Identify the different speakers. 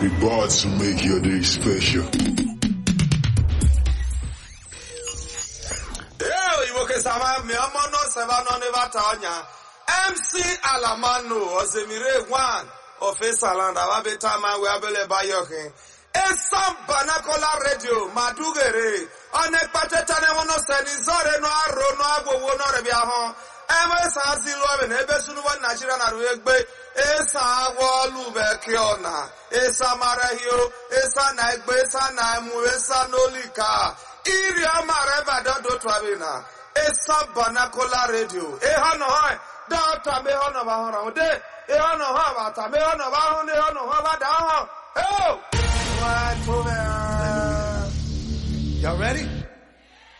Speaker 1: Big bars to make your day special.
Speaker 2: Ee, Igbo kesama mi ọmọ náà sẹ́fà náà ní bàtà ọ̀nyà. MC Alamanu Ọ̀sẹ̀mìrè Gwan Òfin Sàlàndà wà bẹ tá a máa wẹ abẹ́lẹ̀ báyọ̀ kẹ́. Esam Banakola Radio Madugere ọ̀nà ìpàtẹ́tà ni wọn náà sẹ́ni zọ́ọ̀rẹ́ náà àrò náà agbowó náà rẹ̀ bí ahọ́n. Ebe sa si lụọ ebe na ebe sunuwa Nigeria na ruo egbe esa agwọ ọlụ bekee ọna esa mara hio esa na egbe esa na emu esa n'olika iri amara ebe adodo twabi na esa banakola radio ịha nọ ha dọta me ha nọ ba hụrụ ụdị ịha nọ ha bata me ha nọ ba hụ na ịha nọ ha bada ahụ eo Right over. Y'all ready?